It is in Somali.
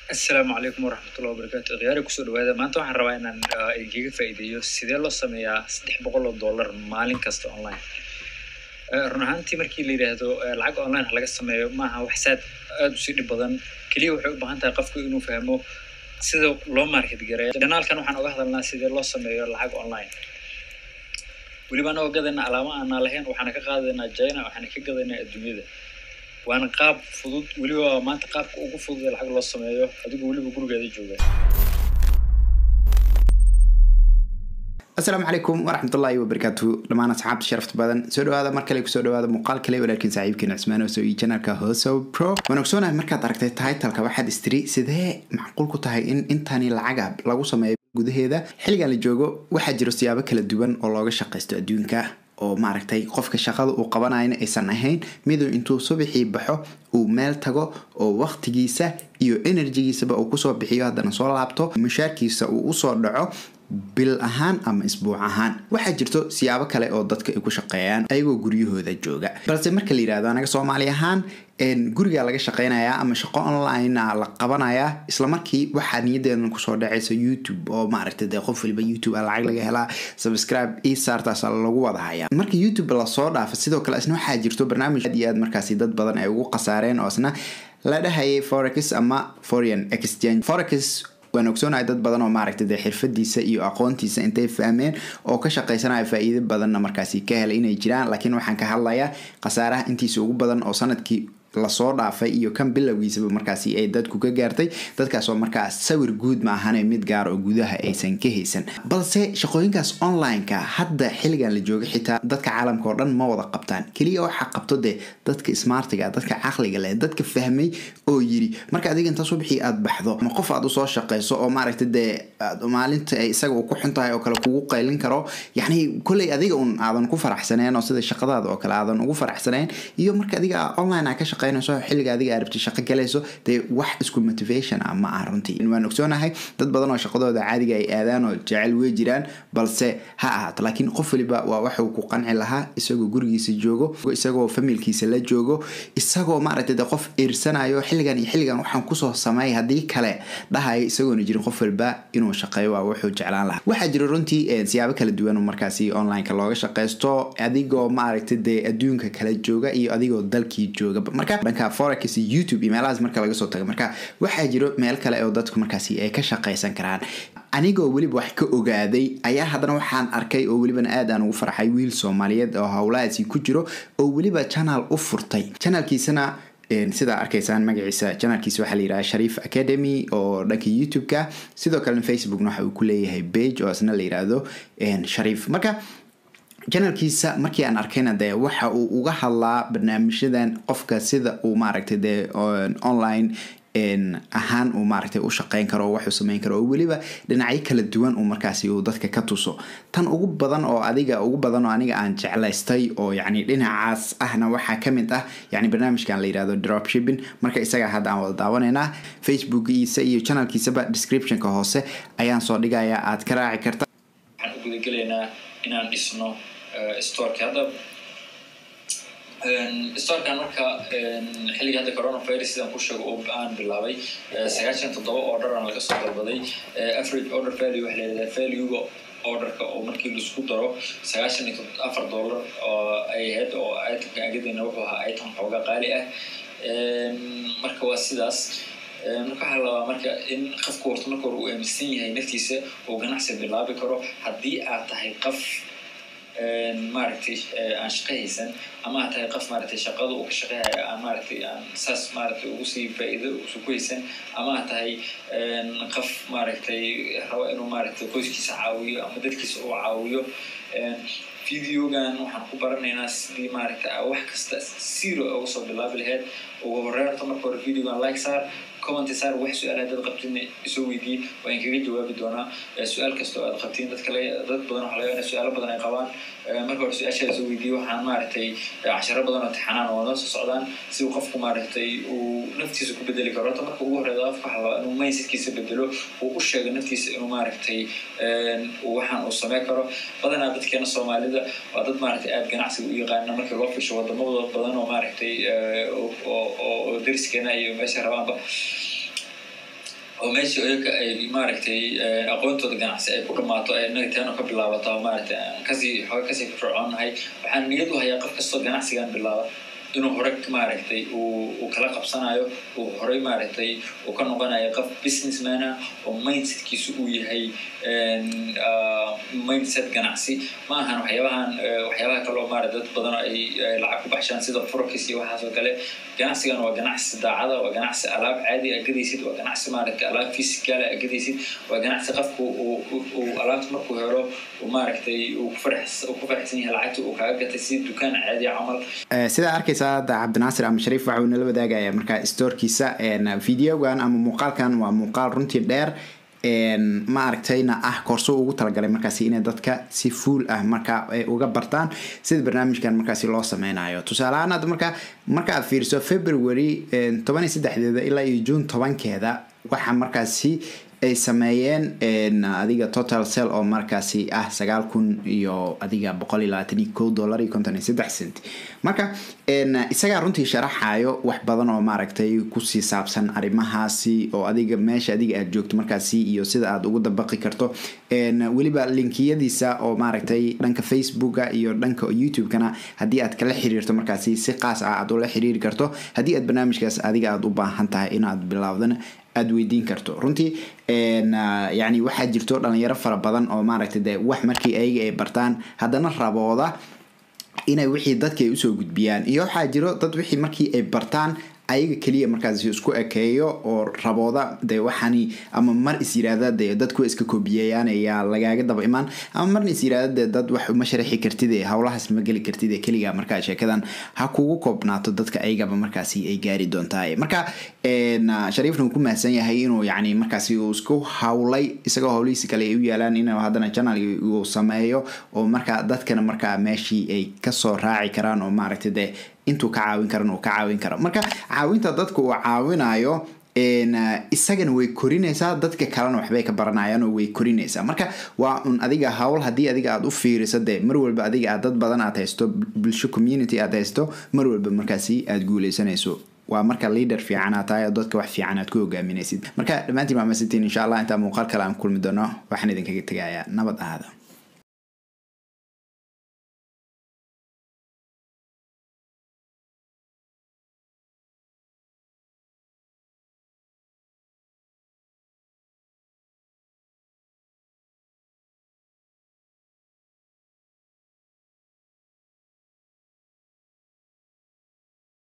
assalaamu calaykum waraxmatullahi wabarakaatu khiyaari kusoo dhawaada maanta waxaan rabaa inaan idinkaga faa'iideeyo sidee loo sameeyaa saddex boqol oo dollar maalin kasta online run ahaantii markii la yidhaahdo lacag online ha laga sameeyo maaha wax saad aada usii dhib badan keliya waxay u baahan tahay qofku inuu fahmo sida loo market gareeyo janaalkan waxaan oga hadalnaa sidee loo sameeyo lacag online weliba anagoo gadayna alaamo aanaa lahayn waxaana ka qaadaynaa china waxaana ka gadaynaa adduunyada waana qaab fudud weliba maanta qaabka ugu fudud ee lacag loo sameeyo adigoo weliba gurigeeda jooga asalaamu calaykum waraxmatullaahi wabarakaatu dhammaan asxaabta sharafta badan soo dhawaada mar kale kusoo dhawaada muuqaal kale walaalkiin saaxiibkiin cismaan oo iyo janalka hoso pro waan ogsoonahay markaad aragtay titleka waxaad istiri sidee macquul ku tahay in intani lacaga lagu sameeyo gudaheeda xilligan la joogo waxaa jiro siyaabo kala duwan oo looga shaqaysto adduunka oo maaragtay qofka shaqada uu qabanayna aysan ahayn miduu intuu subaxii baxo uu meel tago oo waqtigiisa iyo enerjigiisaba uu kusoo bixiyo haddana soo laabto mushaarkiisa uu usoo dhaco bil ahaan ama isbuuc ahaan waxaa jirto siyaabo kale oo dadka ay ku shaqeeyaan ayagoo guryahooda jooga balse marka la yirahdo anaga soomaali ahaan guriga laga shaqeynayaa ama shaqo online la qabanayaa islamarkii waxaa niyadeedan kusoo dhacaysa youtube oo maaragta dee qof waliba youtube a lacag laga helaa subscribe io saartaas lagu wada hayaa marka youtube lasoo dhaafa sidoo kale isna waxaa jirto barnaamij aad iyo aad markaasi dad badan ay ugu khasaareen oo isna la dhahayay forex ama foreign exchange forex waan ogsoonahay dad badan oo maaragta dee xirfadiisa iyo aqoontiisa intay fahmeen oo ka shaqaysanaya faa-iido badanna markaasi ka helay inay jiraan laakiin waxaan ka hadlayaa khasaaraha intiisa ugu badan oo sanadkii lasoo dhaafay iyo kan bilowgiisaba markaasi ay dadku ka gaartay dadkaasoo markaas sawir guud ma ahane mid gaar oo gudaha aysan ka haysan balse shaqooyinkaas online-ka hadda xilligan la jooga xitaa dadka caalamka oo dhan ma wada qabtaan keliya waxaa qabto dee dadka smartiga dadka caqliga leh dadka fahmay oo yiri marka adiga inta subxii aad baxdo ama qof aad usoo shaqayso oo maaragta dee maalinta ay isaga uu ku xun tahay oo kale kugu qaylin karo yacni kolley adiga un aadan ku faraxsaneen oo sida shaqadaada oo kale aadan ugu faraxsaneen iyo marka adiga online ka shaqeynayso xilliga adiga aad rabti shaqo galayso dee wax isku motivation ah ma ah runtii waan ogsoonahay dad badan oo shaqadooda caadiga ay aadaan oo jecel wey jiraan balse ha ahaato laakiin qof waliba waa waxuu ku qanci lahaa isagoo gurigiisa joogo isagoo familkiisa la joogo isagoo maaragta dee qof iirsanayo xilligan iyo xilligan waxaan kusoo sameey haddii kale dhahayo isagoona jirin qof waliba inuu shaqeeyo waa wuxuu jeclaan lahaa waxaa jira runtii siyaabo kala duwan oo markaasi onlineka looga shaqaysto adigoo maaragta dee adduunka kala jooga iyo adigoo dalkii jooga marka dhanka forex iyo youtube iyo meelahaas marka laga soo tago marka waxaa jiro meel kale oo dadku markaasi ay ka shaqaysan karaan anigoo weliba wax ka ogaaday ayaa haddana waxaan arkay oo welibana aad aan ugu farxay wiil soomaaliyeed oo howlahaasi ku jiro oo weliba channel u furtay channelkiisana sidaa arkaysaan magaciisa janalkiisa waxaa layidhaha shariif academy oo dhanka youtube-ka sidoo kalena facebookna waxa uu ku leeyahay bage oo isna la yidhaahdo shariif marka janalkiisa markii aan arkayna dee waxa uu uga hadlaa barnaamijyadan qofka sida uu maaragtay dee online ahaan uu maaragtay u shaqeyn karo oo waxuu sameyn karo oo weliba dhinacyo kala duwan uu markaasi uu dadka ka tuso tan ugu badan oo adiga ugu badan oo aniga aan jeclaystay oo yacni dhinacaas ahna waxaa ka mid ah yacni barnaamijkan la yidhahdo dropshipping marka isagaa hadda aan wada daawanaynaa facebookiisa iyo channelkiisaba descriptionka hoose ayaan soo dhigayaa aad ka raaci karta waxaan u gudagelaynaa inaan dhisno storeka hadda storkan marka xilliga hadda coronavirus sidaan ku sheego oo aan bilaabay sagaashan toddoba order aan laga soo dalbaday average order value waxa layidhahdaa valuega orderka oo markii laisku daro sagaashan iyo afar dollar oo ay ahayd oo itemka agadayna wuxuu ahaa item xooga qaali ah marka waa sidaas marka waxaa labaa marka in qofku horta marka hore uu aaminsan yahay naftiisa uu ganacsi bilaabi karo haddii aad tahay qof maaragtay aan shaqo haysan ama aad tahay qof maaragtay shaqada uu ka shaqeynaya aan maaragtay aan saas maaragtay ugu sii faa'iido usu ku haysan ama aad tahay qof maaragtay rabo inuu maaragtay qoyskiisa caawiyo ama dadkiisa uu caawiyo videogan waxaan ku baranaynaa sidii maaragtay wax kasta zero uga soo bilaabi lahayd ugu horeyn horta marka hore videogan like saar comment saar wax su-aal haddaad qabtin isoo weydiiye waan kaga jawaabi doonaa su-aal kasta oo aad qabtiin dad kale dad badan waxa laga su-aalo badan ay qabaan marka hore su-aashaada isoo weydiiye waxaan maaragtay casharo badan oo tixanaan oo noo soo socdaan si uu qofku maaragtay uu naftiisa ku bedeli karo horta marka ugu horeeda qofka waxa labaa inuu mindsetkiisa bedelo uu u sheego naftiisa inuu maaragtay waxaan uu samey karo badanaa dadkeena soomaalida waa dad maaragtay aad ganacsiga u yaqaana markii loo fisho wadamada badan oo maaragtay oo deriskeena iyo meesha rabaanba oo meesha iyaga ay maaragtay aqoontooda ganacsi ay ku dhammaato ay inaga teeno ka bilaabato oo maaragtay aan kasii xooga kasii firfircoonahay waxaan niyad u hayaa qof kastoo ganacsigan bilaaba inuu hore maaragtay uu kala qabsanayo uu horey maaragtay uu ka noqonayo qof businessmana oo mindsetkiisu uu yahay mindset ganacsi ma ahan waxyaabahan waxyaabaha kale oo maarata dad badan ay lacag ku baxshaan sida furkis iyo waxaas oo kale ganacsigan waa ganacsi daacada waa ganacsi alaab caadi a gadaysid waa ganacsi maaragtay alaab physical a gadaysid waa ganacsi qofku uu alaabta markuu helo uu maaragtay uu ku faraxsan yahay lacagta uu kaaga gatay sida dukaan caadi camal sidaa arkaysa hadda cabdinaasir ama shariif waxa uu nala wadaagaya markaa stoorkiisa videogan ama muuqaalkan waa muuqaal runtii dheer ma aragtayna ah koorso ugu talagalay markaasi inay dadka si fuul ah marka uga bartaan sida barnaamijkan markaasi loo sameynayo tusaaleahaan hadda marka marka aad fiiriso february toban iyo saddexdeeda ilaa iyo june tobankeeda waxa markaasi ay sameeyeen adiga total cell oo markaasi ah sagaal kun iyo adiga boqol iyo labaatan iyo kow dollar iyo konton iyo saddex cent marka isagaa runtii sharaxayo wax badan oo maaragtay kusii saabsan arrimahaasi oo adiga meesha adiga aad joogto markaasi iyo sida aad ugu dabaqi karto weliba linkiyadiisa oo maaragtay dhanka facebooka iyo dhanka youtube-kana haddii aad kala xiriirto markaasi si qaas ah aad ula xiriiri karto haddii aad barnaamijkaas adiga aad u baahan tahay inaad bilaawdana aada weydiin karto runtii yani waxaa jirto dhalinyaro fara badan oo maaragtay de wax markii ayaga ay bartaan haddana rabooda inay wixii dadka ay usoo gudbiyaan iyo waxaa jiro dad wixii markii ay bartaan ayaga keliya markaas isku ekeeyo oo rabooda de waxani ama mar is yiraahda de dadku iska koobiyayaan ayaa lagaaga daba imaan ama marna is yiraahda de dad wax uma sharaxi kartid ee howlahaas ma geli kartid ee keliga markaa sheekadan ha kugu koobnaato dadka ayagaba markaasi ay gaari doontaa marka shariifna uu ku mahadsan yahay inuu yani markaasi uu isku hawlay isagoo howlihiisi kale ay u yaalaan inuu haddana channel uu sameeyo oo markaa dadkana markaa meeshii ay kasoo raaci karaan oo maaragtay de intuu ka caawin karan uu ka caawin karo marka caawinta dadka uu caawinayo isagana way korinaysaa dadka kalena waxbay ka baranayaan oo way korinaysaa marka waa un adiga howl haddii adiga aad u fiiriso dee mar walba adiga aad dad badan aad haysto bulsho community aad haysto mar walba markaasi aad guuleysanayso waa marka leader fiican aad tahay oo dadka wax fiican aad ku hogaaminaysid marka dhammaantiin waa masantiin insha allah intaa muuqaal kale aan kulmi doono waxaan idinkaga tegayaa nabad ahaada